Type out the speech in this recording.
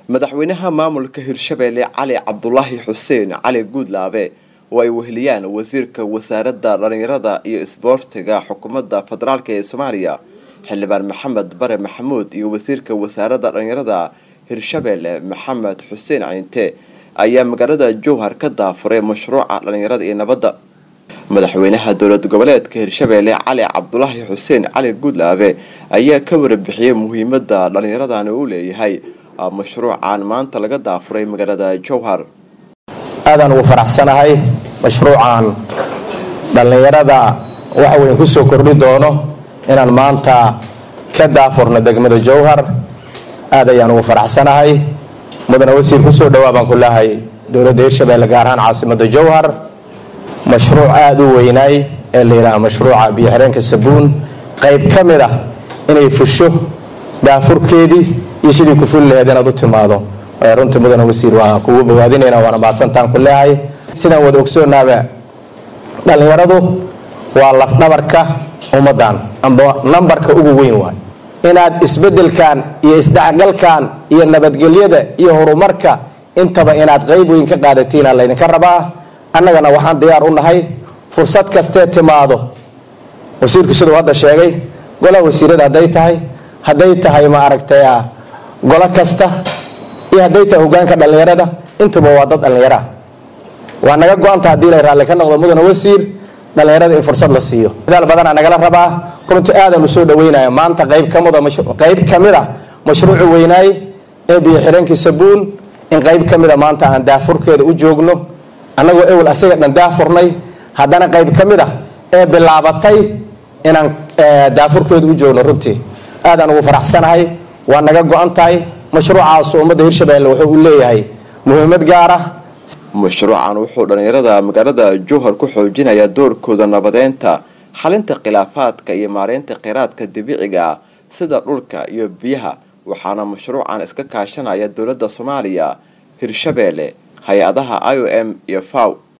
madaxweynaha maamulka hirshabeelle cali cabdulaahi xuseen cali guudlaabe oo ay weheliyaan wasiirka wasaaradda dhallinyarada iyo isboortiga xukuumadda federaalk ee soomaaliya xildhibaan maxamed bare maxamuud iyo wasiirka wasaaradda dhallinyarada hirshabeelle maxamed xuseen cinte ayaa magaalada jowhar ka daafuray mashruuca dhallinyarada iyo nabadda madaxweynaha dowlad goboleedka hirshabeelle cali cabdulaahi xuseen cali guudlaabe ayaa ka warbixiyey muhiimada dhallinyaradani uu leeyahay mashruucan maanta laga daafuray magaalada jowhar aadaan ugu faraxsanahay mashruucan dhallinyarada waxa weyn kusoo kordhi doono inaan maanta ka daafurno degmada jowhar aad ayaan ugu faraxsanahay mudane wasiir kusoo dhawaa baan ku leehay dowladda hirshabeelle gaar ahaan caasimada jowhar mashruuc aada u weynaay ee la yidhaha mashruuca biyo-xireenka sabuun qayb ka mid ah inay fusho daafurkeedii iyo sidii ku fuli laheyd inaad u timaado runtii mudane wasiir waa kugu bogaadinayna waana mahadsantaan ku leehay sidaan wada ogsoonaaba dhallinyaradu waa lafdhabarka ummaddan amba nambarka ugu weyn waay inaad isbedelkan iyo isdhexgalkan iyo nabadgelyada iyo horumarka intaba inaad qayb weyn ka qaadatiina laydinka rabaa annagana waxaan diyaar u nahay fursad kastee timaado wasiirku siduu hadda sheegay golaha wasiirada hadday tahay hadday tahay ma aragtay golo kasta iyo hadday tahay hogaanka dhallinyarada intuba waa dad dhallinyara waa naga go-anta haddii la raalli ka noqdo mudane wasiir dhallinyarada in fursad la siiyo dadaal badanaa nagala rabaa runtii aadaan u soo dhaweynaya maanta qayb kamida qayb ka mid a mashruucu weynaay ee biyo xireenkii sabuun in qayb ka mida maanta aan daafurkeeda u joogno annagoo ewel asaga dhan daafurnay haddana qayb ka mid a ee bilaabatay inaan daafurkeeda u joogno runtii aadaan ugu faraxsanahay waa naga go-an tahay mashruucaas ummadda hirshabeelle wuxuu u leeyahay muhiimad gaar ah mashruucan wuxuu dhallinyarada magaalada jowhar ku xoojinayaa doorkooda nabadeynta xalinta khilaafaadka iyo maareynta kheyraadka dabiiciga ah sida dhulka iyo biyaha waxaana mashruucan iska kaashanaya dowladda soomaaliya hirshabeelle hay-adaha i o m iyo faw